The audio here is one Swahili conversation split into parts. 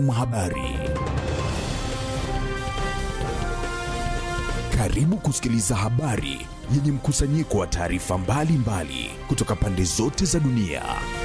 Habari. Karibu kusikiliza habari yenye mkusanyiko wa taarifa mbalimbali kutoka pande zote za dunia.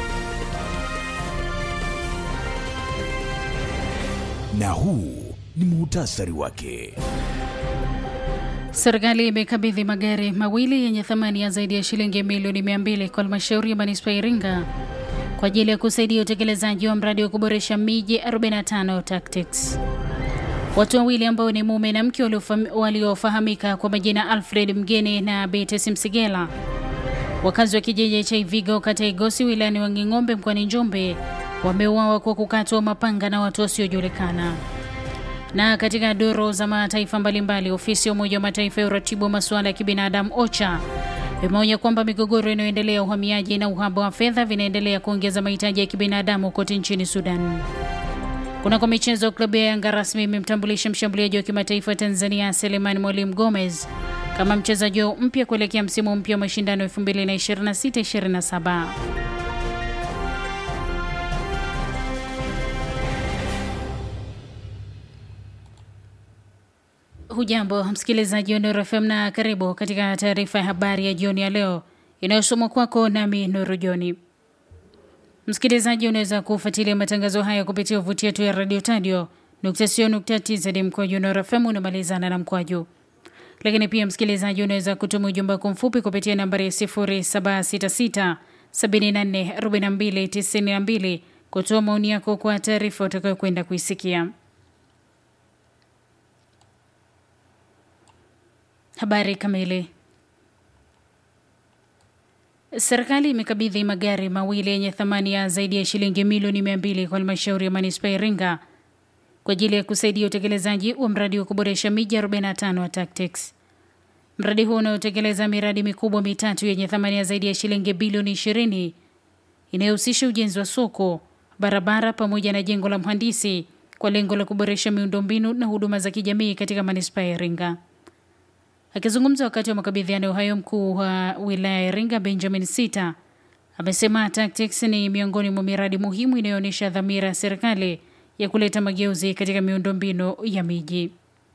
Na huu ni muhtasari wake. Serikali imekabidhi magari mawili yenye thamani ya zaidi ya shilingi milioni 200 kwa halmashauri ya manispaa ya Iringa kwa ajili ya kusaidia utekelezaji wa mradi wa kuboresha miji 45 Tactics. Watu wawili ambao ni mume na mke waliofahamika kwa majina Alfred Mgeni na Beatrice Msigela, wakazi wa kijiji cha Ivigo kata ya Igosi wilayani Wanging'ombe mkoani Njombe, wameuawa kwa kukatwa mapanga na watu wasiojulikana. Na katika duru za mataifa mbalimbali, ofisi ya Umoja wa Mataifa ya uratibu wa masuala ya kibinadamu OCHA imeonya kwamba migogoro inayoendelea, uhamiaji na uhaba wa fedha vinaendelea kuongeza mahitaji ya kibinadamu kote nchini Sudan. Kunako michezo, klabu ya Yanga rasmi imemtambulisha mshambuliaji wa kimataifa wa Tanzania Selemani Mwalimu Gomez kama mchezaji wao mpya kuelekea msimu mpya wa mashindano 2026-27. Hujambo msikilizaji wa Nuru FM na karibu katika taarifa ya habari ya jioni ya leo inayosomwa kwako nami Nuru Joni. Msikilizaji, unaweza kufuatilia matangazo haya kupitia uvuti wetu ya radio tadio tz mkwaju Nuru FM unamalizana na mkwaju. Lakini pia msikilizaji, unaweza kutuma ujumbe wako mfupi kupitia nambari ya 0766 74 42 92 kutoa maoni yako kwa taarifa utakayokwenda kuisikia. Habari kamili. Serikali imekabidhi magari mawili yenye thamani ya zaidi ya shilingi milioni mia mbili kwa halmashauri ya manispaa ya Iringa kwa ajili ya kusaidia utekelezaji wa mradi wa kuboresha miji 45 wa Tactics. Mradi huo unaotekeleza miradi mikubwa mitatu yenye thamani ya zaidi ya shilingi bilioni 20 inayohusisha ujenzi wa soko, barabara pamoja na jengo la mhandisi kwa lengo la kuboresha miundombinu na huduma za kijamii katika manispaa ya Iringa. Akizungumza wakati wa makabidhiano hayo, mkuu wa wilaya ya Iringa Benjamin Sita amesema Tactics ni miongoni mwa miradi muhimu inayoonyesha dhamira ya serikali ya kuleta mageuzi katika miundombinu ya miji.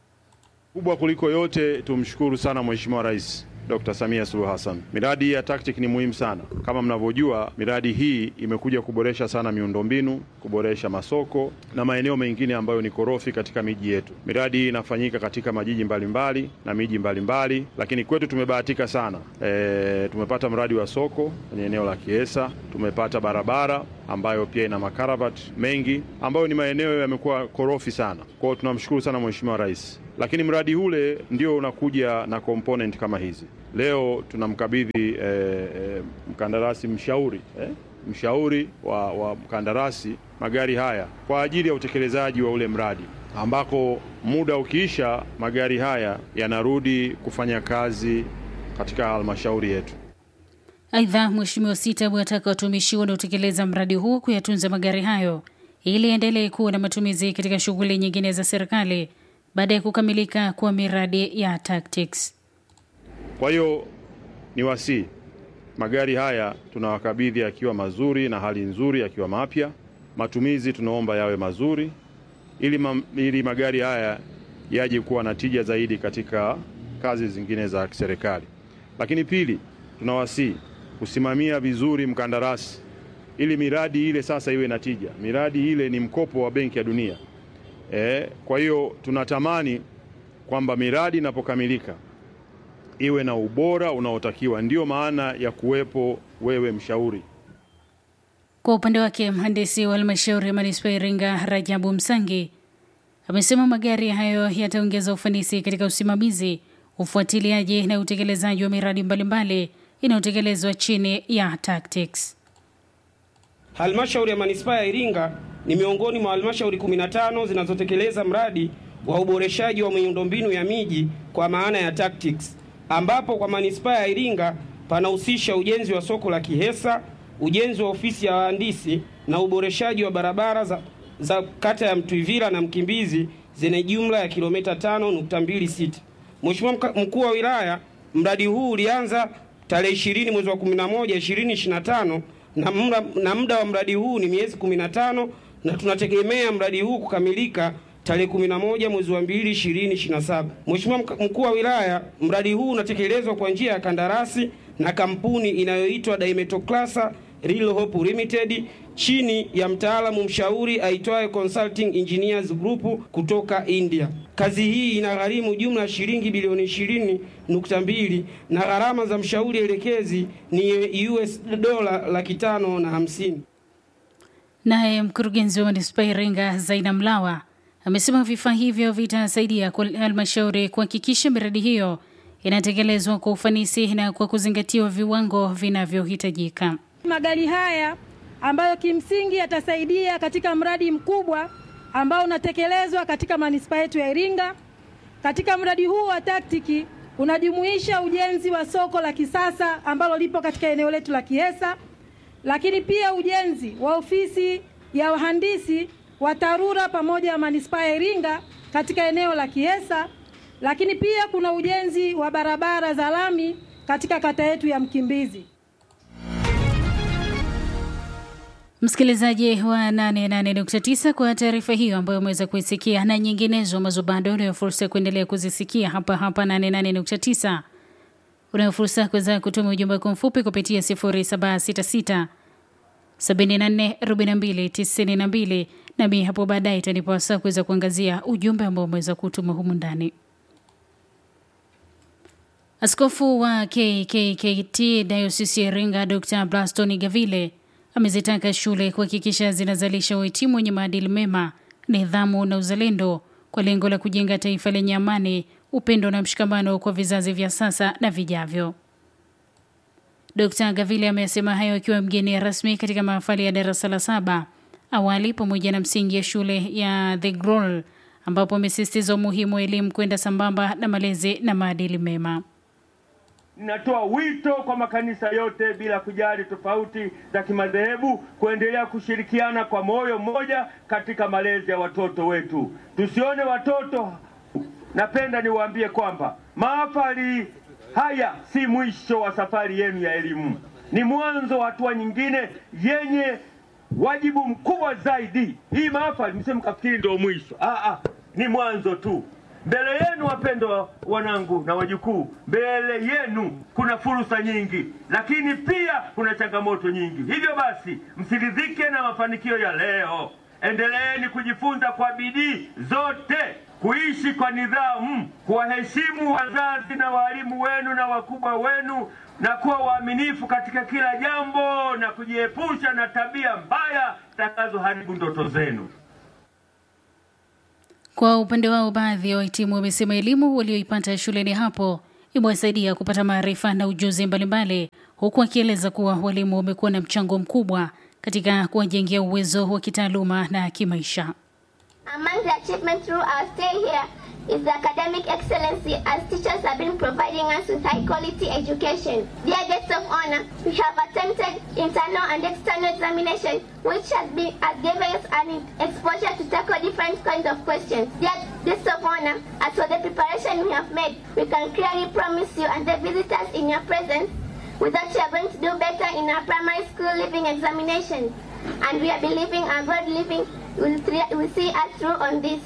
Kubwa kuliko yote, tumshukuru sana Mheshimiwa Rais Dr. Samia Suluhu Hassan. Miradi ya Tactic ni muhimu sana. Kama mnavyojua, miradi hii imekuja kuboresha sana miundombinu, kuboresha masoko na maeneo mengine ambayo ni korofi katika miji yetu. Miradi hii inafanyika katika majiji mbalimbali mbali, na miji mbalimbali mbali, lakini kwetu tumebahatika sana. E, tumepata mradi wa soko kwenye eneo la Kiesa, tumepata barabara ambayo pia ina makaravati mengi ambayo ni maeneo yamekuwa korofi sana. Kwa hiyo tunamshukuru sana Mheshimiwa Rais lakini mradi ule ndio unakuja na component kama hizi. Leo tunamkabidhi eh, eh, mkandarasi mshauri eh, mshauri wa, wa mkandarasi magari haya kwa ajili ya utekelezaji wa ule mradi ambako muda ukiisha magari haya yanarudi kufanya kazi katika halmashauri yetu. Aidha, Mheshimiwa Sita amewataka watumishi wanaotekeleza mradi huo kuyatunza magari hayo ili endelee kuwa na matumizi katika shughuli nyingine za serikali baada ya kukamilika kwa miradi ya Tactics. Kwa hiyo ni wasii magari haya tunawakabidhi yakiwa mazuri na hali nzuri, yakiwa mapya. Matumizi tunaomba yawe mazuri ili, ma, ili magari haya yaje kuwa na tija zaidi katika kazi zingine za serikali. Lakini pili, tunawasii kusimamia vizuri mkandarasi ili miradi ile sasa iwe na tija. Miradi ile ni mkopo wa Benki ya Dunia. E, kwa hiyo tunatamani kwamba miradi inapokamilika iwe na ubora unaotakiwa. Ndiyo maana ya kuwepo wewe mshauri. Kwa upande wake, mhandisi wa halmashauri ya manispaa ya Iringa Rajabu Msangi amesema magari hayo yataongeza ufanisi katika usimamizi, ufuatiliaji na utekelezaji wa miradi mbalimbali inayotekelezwa chini ya Tactics. Halmashauri ya manispaa ya Iringa ni miongoni mwa halmashauri 15 zinazotekeleza mradi wa uboreshaji wa miundombinu ya miji kwa maana ya Tactics, ambapo kwa manispaa ya Iringa panahusisha ujenzi wa soko la Kihesa, ujenzi wa ofisi ya wahandisi na uboreshaji wa barabara za, za kata ya Mtwivira na Mkimbizi zenye jumla ya kilomita 5.26. Mheshimiwa mkuu wa wilaya, mradi huu ulianza tarehe 20 mwezi wa 11 2025 na muda, na muda wa mradi huu ni miezi 15 na tunategemea mradi huu kukamilika tarehe 11 mwezi wa 2 2027. Mheshimiwa mkuu wa wilaya, mradi huu unatekelezwa kwa njia ya kandarasi na kampuni inayoitwa Daimetoclasa Real Hope Limited chini ya mtaalamu mshauri aitwaye Consulting Engineers Group kutoka India. Kazi hii inagharimu jumla ya shilingi bilioni 20.2 na gharama za mshauri elekezi ni US dola laki tano na hamsini. Naye mkurugenzi wa manispaa Iringa Zaina Mlawa amesema vifaa hivyo vitasaidia halmashauri kuhakikisha miradi hiyo inatekelezwa kwa ufanisi na kwa kuzingatiwa viwango vinavyohitajika. Magari haya ambayo kimsingi yatasaidia katika mradi mkubwa ambao unatekelezwa katika manispaa yetu ya Iringa. Katika mradi huu wa taktiki unajumuisha ujenzi wa soko la kisasa ambalo lipo katika eneo letu la Kiesa, lakini pia ujenzi wa ofisi ya wahandisi wa TARURA pamoja na manispaa ya Iringa katika eneo la Kiesa, lakini pia kuna ujenzi wa barabara za lami katika kata yetu ya Mkimbizi. Msikilizaji wa 88.9 kwa taarifa hiyo ambayo umeweza kuisikia na nyinginezo ambazo bado unayo fursa ya kuendelea kuzisikia hapa hapa 88.9. Unayo fursa ya kuweza kutuma ujumbe wako mfupi kupitia 0766 74 42 92, nami hapo baadaye itanipa wasaa kuweza kuangazia ujumbe ambao umeweza kutuma humu ndani. Askofu wa KKKT Dayosisi ya Iringa Dr. Blaston Gavile amezitaka shule kuhakikisha zinazalisha wahitimu wenye maadili mema, nidhamu na uzalendo kwa lengo la kujenga taifa lenye amani, upendo na mshikamano kwa vizazi vya sasa na vijavyo. Dkt. Gavile amesema hayo akiwa mgeni rasmi katika mahafali ya darasa la saba awali pamoja na msingi ya shule ya The Grol ambapo amesisitiza umuhimu wa elimu kwenda sambamba na malezi na maadili mema. Ninatoa wito kwa makanisa yote bila kujali tofauti za kimadhehebu kuendelea kushirikiana kwa moyo mmoja katika malezi ya watoto wetu. Tusione watoto. Napenda niwaambie kwamba mahafali haya si mwisho wa safari yenu ya elimu, ni mwanzo wa hatua nyingine yenye wajibu mkubwa zaidi. Hii mahafali msije mkafikiri ndio mwisho. Ah, ah, ni mwanzo tu. Mbele yenu wapendwa wanangu na wajukuu, mbele yenu kuna fursa nyingi, lakini pia kuna changamoto nyingi. Hivyo basi, msiridhike na mafanikio ya leo. Endeleeni kujifunza kwa bidii zote, kuishi kwa nidhamu, kuwaheshimu wazazi na walimu wenu na wakubwa wenu, na kuwa waaminifu katika kila jambo, na kujiepusha na tabia mbaya zitakazoharibu ndoto zenu. Kwa upande wao, baadhi ya wahitimu wamesema elimu walioipata shuleni hapo imewasaidia kupata maarifa na ujuzi mbalimbali, huku akieleza kuwa walimu wamekuwa na mchango mkubwa katika kuwajengea uwezo wa kitaaluma na kimaisha. Among the achievements through our stay here is the academic excellency as teachers have been providing us with high quality education. Dear guests of honor, we have attempted internal and external examination which has, been, has given us an exposure to tackle different kinds of questions. Dear guests of honor, as for the preparation we have made, we can clearly promise you and the visitors in your presence with that you are going to do better in our primary school living examination. And we are believing our God living will, will see us through on this.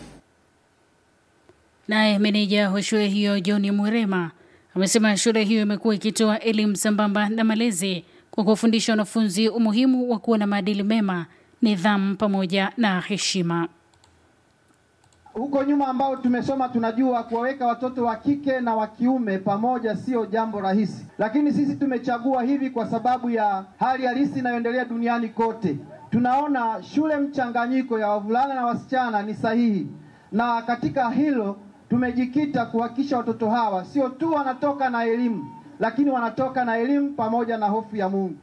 Naye meneja wa shule hiyo John Mwirema amesema shule hiyo imekuwa ikitoa elimu sambamba na malezi kwa kuwafundisha wanafunzi umuhimu wa kuwa na maadili mema, nidhamu pamoja na heshima. Huko nyuma ambao tumesoma tunajua kuwaweka watoto wa kike na wa kiume pamoja sio jambo rahisi, lakini sisi tumechagua hivi kwa sababu ya hali halisi inayoendelea duniani kote. Tunaona shule mchanganyiko ya wavulana na wasichana ni sahihi, na katika hilo tumejikita kuhakikisha watoto hawa sio tu wanatoka na elimu, lakini wanatoka na elimu pamoja na hofu ya Mungu.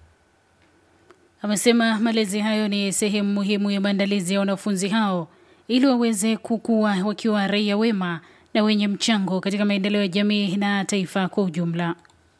Amesema malezi hayo ni sehemu muhimu ya maandalizi ya wanafunzi hao ili waweze kukua wakiwa raia wema na wenye mchango katika maendeleo ya jamii na taifa kwa ujumla.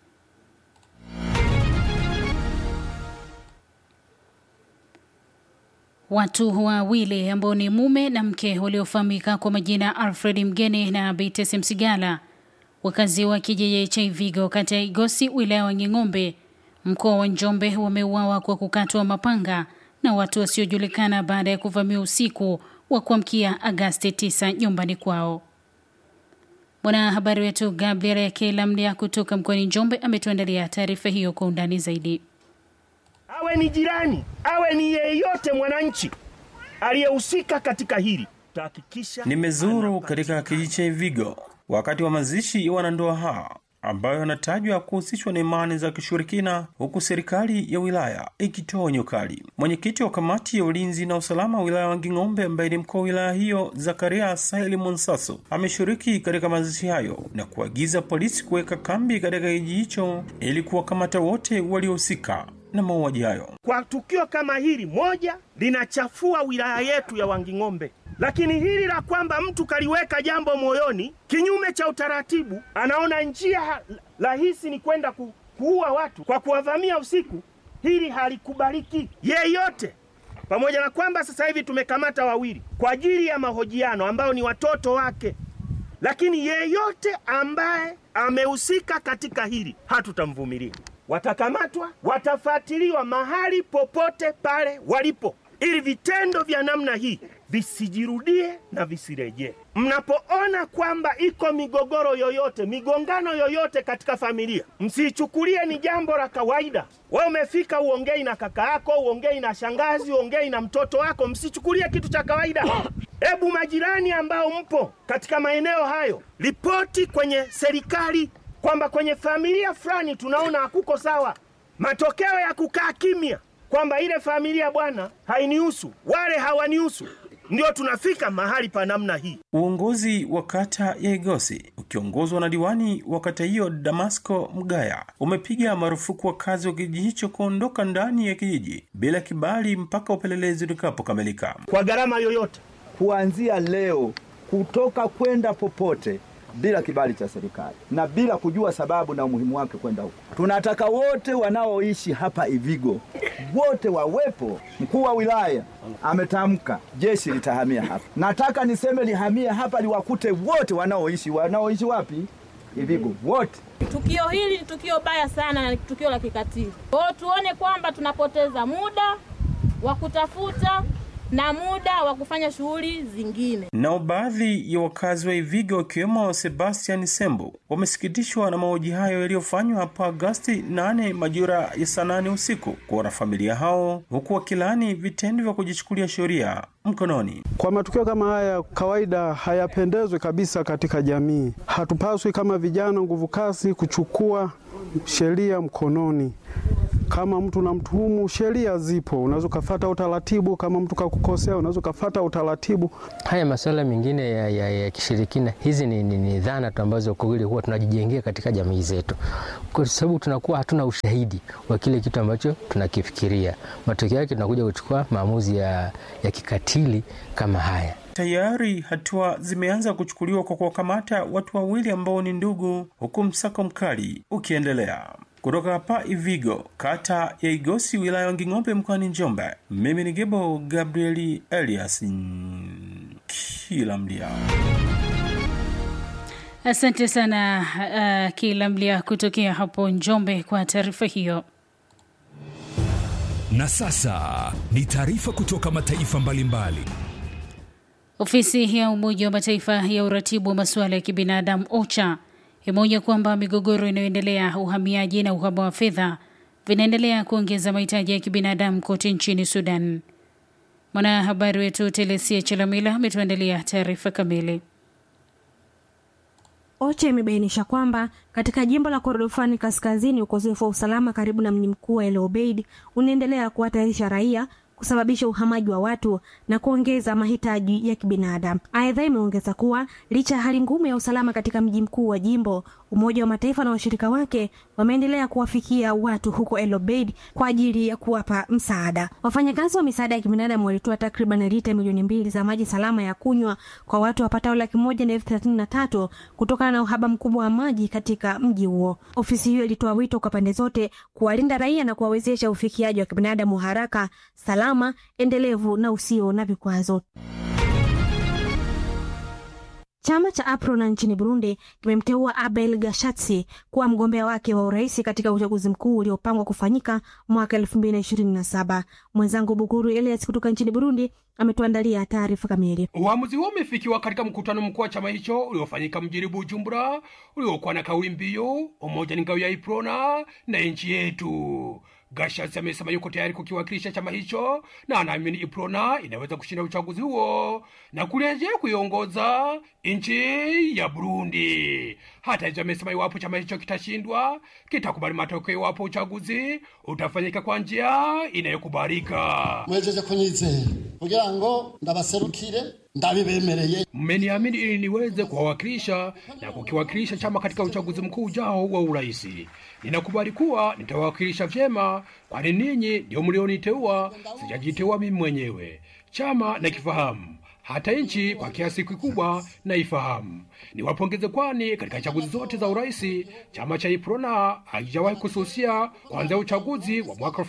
Watu wawili ambao ni mume na mke waliofahamika kwa majina Alfred Mgeni na Beatrice Msigala, wakazi wa kijiji cha Ivigo kata ya Igosi wilaya wa Nging'ombe mkoa wa Njombe, wameuawa kwa kukatwa mapanga na watu wasiojulikana baada ya kuvamia usiku wa kuamkia Agasti 9 nyumbani kwao. Mwanahabari wetu Gabriel Yakelamlia kutoka mkoani Njombe ametuandalia taarifa hiyo kwa undani zaidi. Awe ni jirani, awe ni yeyote mwananchi aliyehusika katika hili, tutahakikisha. Nimezuru katika kijiji cha Ivigo wakati wa mazishi ya wanandoa hawa ambayo yanatajwa kuhusishwa na imani za kishirikina, huku serikali ya wilaya ikitoa onyo kali. Mwenyekiti wa kamati ya ulinzi na usalama wa wilaya wa Nging'ombe, ambaye ni mkuu wa wilaya hiyo, Zakaria Saheli Monsaso, ameshiriki katika mazishi hayo na kuagiza polisi kuweka kambi katika kijiji hicho ili kuwakamata wote waliohusika na mauaji hayo. Kwa tukio kama hili moja, linachafua wilaya yetu ya Wanging'ombe, lakini hili la kwamba mtu kaliweka jambo moyoni kinyume cha utaratibu, anaona njia rahisi ni kwenda ku, kuua watu kwa kuwavamia usiku, hili halikubaliki yeyote. Pamoja na kwamba sasa hivi tumekamata wawili kwa ajili ya mahojiano ambao ni watoto wake, lakini yeyote ambaye amehusika katika hili hatutamvumilia watakamatwa, watafuatiliwa mahali popote pale walipo, ili vitendo vya namna hii visijirudie na visirejee. Mnapoona kwamba iko migogoro yoyote, migongano yoyote katika familia, msiichukulie ni jambo la kawaida. Wewe umefika uongei na kaka yako, uongei na shangazi, uongei na mtoto wako, msichukulie kitu cha kawaida. Hebu majirani ambao mpo katika maeneo hayo, ripoti kwenye serikali kwamba kwenye familia fulani tunaona hakuko sawa. Matokeo ya kukaa kimya kwamba ile familia bwana hainihusu, wale hawanihusu, ndio tunafika mahali pa namna hii. Uongozi wa kata ya Igosi ukiongozwa na diwani wa kata hiyo Damasco Mgaya umepiga marufuku wakazi wa kijiji hicho kuondoka ndani ya kijiji bila kibali mpaka upelelezi utakapokamilika. Kwa gharama yoyote, kuanzia leo kutoka kwenda popote bila kibali cha serikali na bila kujua sababu na umuhimu wake kwenda huko. Tunataka wote wanaoishi hapa Ivigo wote wawepo. Mkuu wa wilaya ametamka jeshi litahamia hapa. Nataka niseme lihamie hapa, liwakute wote wanaoishi wanaoishi wapi? Ivigo wote. Tukio hili ni tukio baya sana na ni tukio la kikatili. Kwa hiyo tuone kwamba tunapoteza muda wa kutafuta na muda wa kufanya shughuli zingine. Nao baadhi ya wakazi wa Ivigo wakiwemo Sebastian Sembo wamesikitishwa na mauaji hayo yaliyofanywa hapo Agosti 8 majira ya saa nane usiku kwa wanafamilia hao, huku wakilaani vitendo vya kujichukulia sheria mkononi. Kwa matukio kama haya kawaida hayapendezwi kabisa katika jamii. Hatupaswi kama vijana nguvu kazi kuchukua sheria mkononi. Kama mtu unamtuhumu, sheria zipo, unaweza ukafata utaratibu. Kama mtu kakukosea, unaweza ukafata utaratibu. Haya masuala mengine ya, ya, ya kishirikina, hizi ni, ni, ni dhana tu ambazo kwa kweli huwa tunajijengea katika jamii zetu, kwa sababu tunakuwa hatuna ushahidi wa kile kitu ambacho tunakifikiria. Matokeo yake tunakuja kuchukua maamuzi ya, ya kikatili kama haya. Tayari hatua zimeanza kuchukuliwa kwa kuwakamata watu wawili ambao ni ndugu, huku msako mkali ukiendelea. Kutoka hapa Ivigo, kata ya Igosi, wilaya ya Nging'ombe, mkoani Njombe, mimi ni Gebo Gabrieli Elias kila mlia. Asante sana uh, kila mlia kutokea hapo Njombe kwa taarifa hiyo. Na sasa ni taarifa kutoka mataifa mbalimbali mbali. Ofisi ya Umoja wa Mataifa ya uratibu wa masuala ya kibinadamu OCHA imeonya kwamba migogoro inayoendelea, uhamiaji na uhaba wa fedha vinaendelea kuongeza mahitaji ya kibinadamu kote nchini Sudan. Mwanahabari wetu Telesia Chelamila ametuandalia taarifa kamili. OCHA imebainisha kwamba katika jimbo la Kordofani kaskazini, ukosefu wa usalama karibu na mji mkuu wa El Obeid unaendelea kuhatarisha raia kusababisha uhamaji wa watu na kuongeza mahitaji ya kibinadamu. Aidha, imeongeza kuwa licha ya hali ngumu ya usalama katika mji mkuu wa jimbo, Umoja wa Mataifa na washirika wake wameendelea kuwafikia watu huko El Obeid kwa ajili ya kuwapa msaada. Wafanyakazi wa misaada ya kibinadamu walitoa takriban lita milioni mbili za maji salama ya kunywa kwa watu wapatao laki moja na elfu thelathini na tatu kutokana na uhaba mkubwa wa maji katika mji huo. Ofisi hiyo ilitoa wito kwa pande zote kuwalinda raia na kuwawezesha ufikiaji wa kibinadamu haraka, salama, endelevu na usio na vikwazo. Chama cha APRONA nchini Burundi kimemteua Abel Gashatsi kuwa mgombea wake wa urais katika uchaguzi mkuu uliopangwa kufanyika mwaka elfu mbili na ishirini na saba. Mwenzangu Bukuru Elias kutoka nchini Burundi ametuandalia taarifa kamili. Uamuzi huo umefikiwa katika mkutano mkuu wa chama hicho uliofanyika mjini Bujumbura, uliokuwa na kauli mbiu umoja ni ngao ya Iprona na nchi yetu. Gashatsi amesema yuko tayari kukiwakilisha chama hicho na anaamini Iprona inaweza kushinda uchaguzi huo na kurejea kuiongoza nchi ya Burundi. Hata hivyo, amesema iwapo chama hicho kitashindwa, kitakubali matokeo iwapo uchaguzi utafanyika kwa njia inayokubalika. mwejeje kunyizera kugira ngo ndabaserukire ndabibemereye Mmeniamini ili niweze kuwawakilisha na kukiwakilisha chama katika uchaguzi mkuu ujao wa urais. Ninakubali kuwa nitawawakilisha vyema, kwani ninyi ndio mlioniteua, sijajiteua mimi mwenyewe. Chama nakifahamu, hata nchi kwa kiasi kikubwa naifahamu. Niwapongeze, kwani katika chaguzi zote za urais chama cha Iprona hakijawahi kususia kuanzia uchaguzi wa mwaka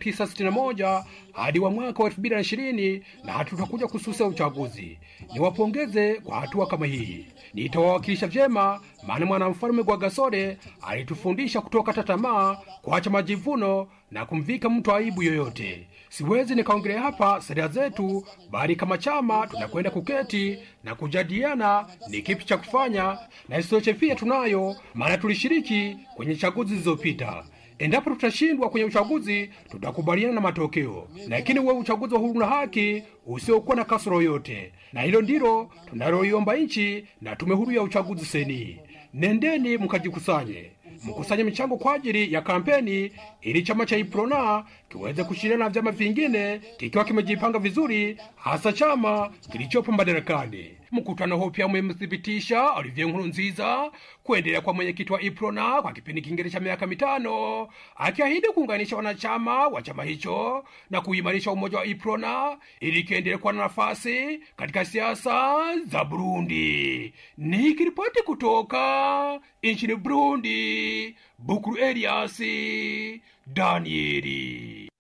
1961 hadi wa mwaka wa 2020 na hatutakuja kususia uchaguzi. Niwapongeze kwa hatua kama hii. Nitawawakilisha vyema, maana mwanamfalme Rwagasore alitufundisha kutokata tamaa, kuacha majivuno na kumvika mtu aibu yoyote. Siwezi nikaongelea hapa sera zetu, bali kama chama tunakwenda kuketi na kujadiliana ni kipi cha kufanya, na isitoshe pia tunayo, maana tulishiriki kwenye chaguzi zilizopita. Endapo tutashindwa kwenye uchaguzi, tutakubaliana na matokeo, lakini uwe uchaguzi wa huru na haki usiokuwa na kasoro yoyote, na hilo ndilo tunaloiomba nchi na tume huru ya uchaguzi seni. Nendeni mkajikusanye, mkusanye michango kwa ajili ya kampeni ili chama cha Iprona kiweze kushiriana na vyama vingine kikiwa kimejipanga vizuri, hasa chama kilichopo madarakani. Mkutano huo pia umemthibitisha Olivier Nkurunziza kuendelea kwa mwenyekiti wa Iprona kwa kipindi kingine cha miaka mitano, akiahidi kuunganisha wanachama wa chama hicho na kuimarisha umoja wa Iprona ili kiendelee kuwa na nafasi katika siasa za Burundi. Nikiripoti kutoka nchini Burundi, Bukuru Eliasi Danieli.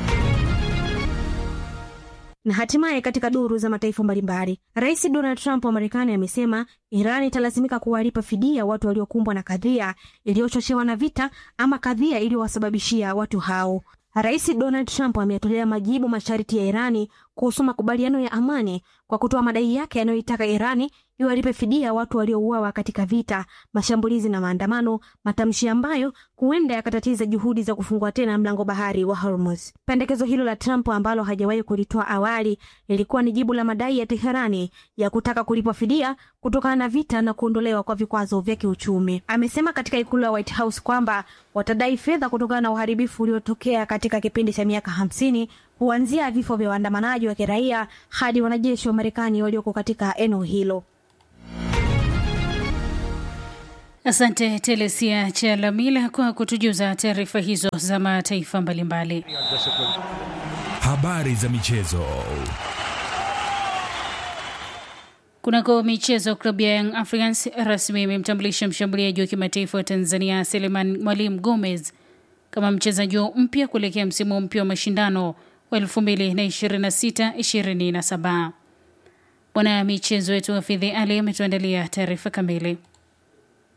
Na hatimaye katika duru za mataifa mbalimbali, Rais Donald Trump wa Marekani amesema Iran italazimika kuwalipa fidia watu waliokumbwa na kadhia iliyochochewa na vita ama kadhia iliyowasababishia watu hao. Rais Donald Trump ameyatolea majibu masharti ya Irani kuhusu makubaliano ya amani kwa kutoa madai yake yanayoitaka Irani iwalipe fidia watu waliouawa katika vita, mashambulizi na maandamano, matamshi ambayo huenda yakatatiza juhudi za kufungua tena mlango bahari wa Hormuz. Pendekezo hilo la Trump ambalo hajawahi kulitoa awali lilikuwa ni jibu la madai ya Teherani ya kutaka kulipwa fidia kutokana na vita na kuondolewa kwa vikwazo vya kiuchumi. Amesema katika ikulu ya White House kwamba watadai fedha kutokana na uharibifu uliotokea katika kipindi cha miaka hamsini kuanzia vifo vya waandamanaji wa kiraia hadi wanajeshi wa Marekani walioko katika eneo hilo. Asante Telesia Chalamila kwa kutujuza taarifa hizo za mataifa mbalimbali. Habari za michezo. Kunako michezo, klabu ya Young Africans rasmi imemtambulisha mshambuliaji wa kimataifa wa Tanzania Seleman Mwalimu Gomez kama mchezaji mpya kuelekea msimu mpya wa mashindano wa 2026-2027. Bwana michezo wetu Hafidhi Ali ametuandalia taarifa kamili.